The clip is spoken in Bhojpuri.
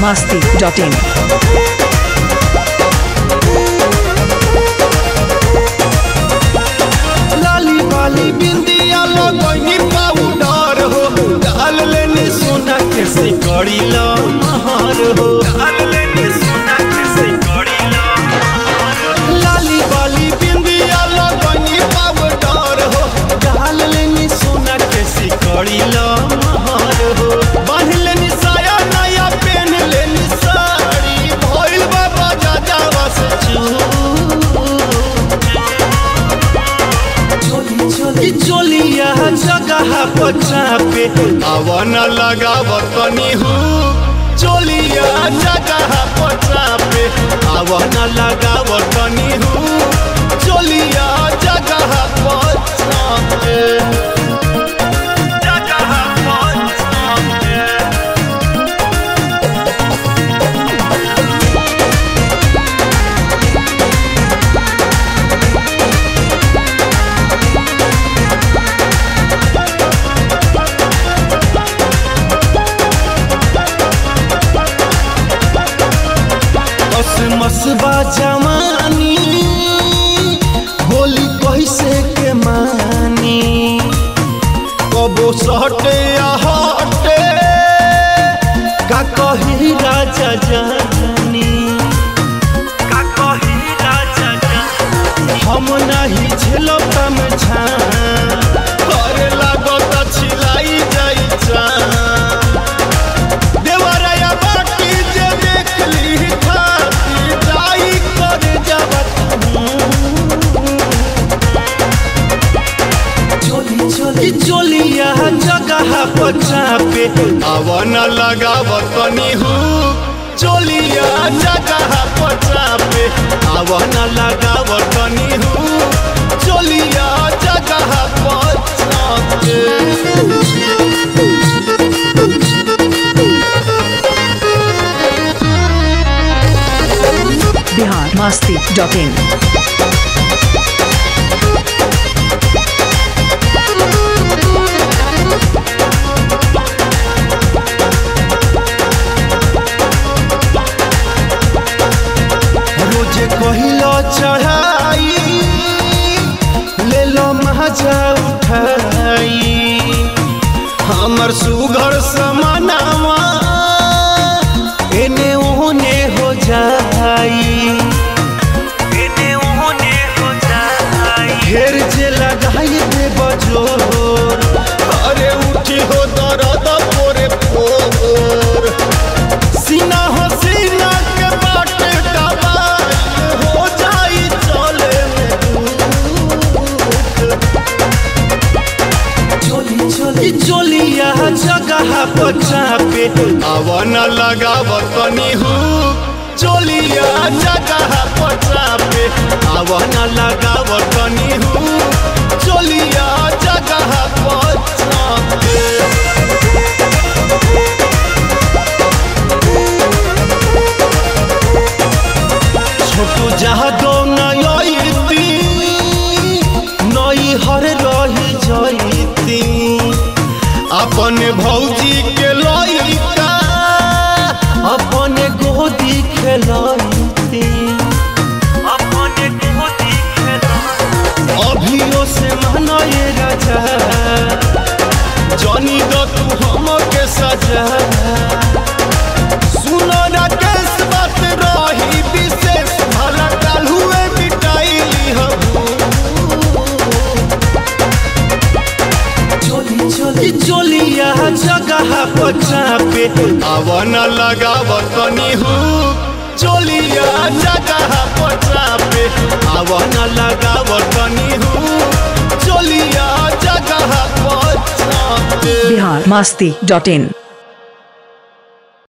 masti.in. लाली वाली बिंदिया लगनी पाउडर हो डाल लेनी सोना के सिकड़ी ला महार हो डाल लेनी सोना के सिकड़ी ला लाली वाली बिंदिया लगनी पाउडर हो डाल लेनी सोना के सिकड़ी ला महार हो बांध लेनी साया नया पहन लेनी साड़ी भइल बाबा जाजावा से चू चोली चोलिया जगह पचा पे आवन लगाव तनी हूँ चोलिया जगह पचा पे आवन लगाव तनी हूँ चोलिया जगह पचा पे जगह पचा पे मसबा जवानी होली कैसे के मानी कबो सटे या हटे का कही राजा जानी का कही राजा जानी हम नहीं झेलब तम करे लागत छिलाई जाई जान देवराया बाटी जे देखली खाती जाई कर जबत चोली चोली चोलिया जगह पचा पे आवन लगाव तनी हूँ चोलिया जगह पचा पे आवन लगाव तनी हूँ चोलिया जगह पचा पे Bihar masti.in. रोजे कहिलो चढ़ाई ले लो महाजा उठाई हमर सुघर समानावा एने ओने हो जाई एने ओने हो जाई घेर जे लगाई दे बजो अरे उठी हो दर्द पोरे पोर सीना हो सीना के बाटे दबाई हो जाई चले चोली चोली चोलिया जगह पचा पे आवन लगाव तनी हूँ चोलिया जगह पचा पे आवन लगाव तनी हूँ चोलिया जगह पचा पे छोटू जहाँ दो नयती नई हर रही जयती अपन भौजी के लइका अपन गोदी खेलती अपन गोदी अभियो से मनये राजा जनी दो तू हमके सजा सुनो राकेश बात रही विशेष भला काल हुए मिटाइली चोली चोली चोलिया जगह पचा पे आवन लगाव तनी हूँ चोलिया जगह पचा पे आवन लगाव तनी हूँ चोलिया जगह पचा पे Bihar masti.in.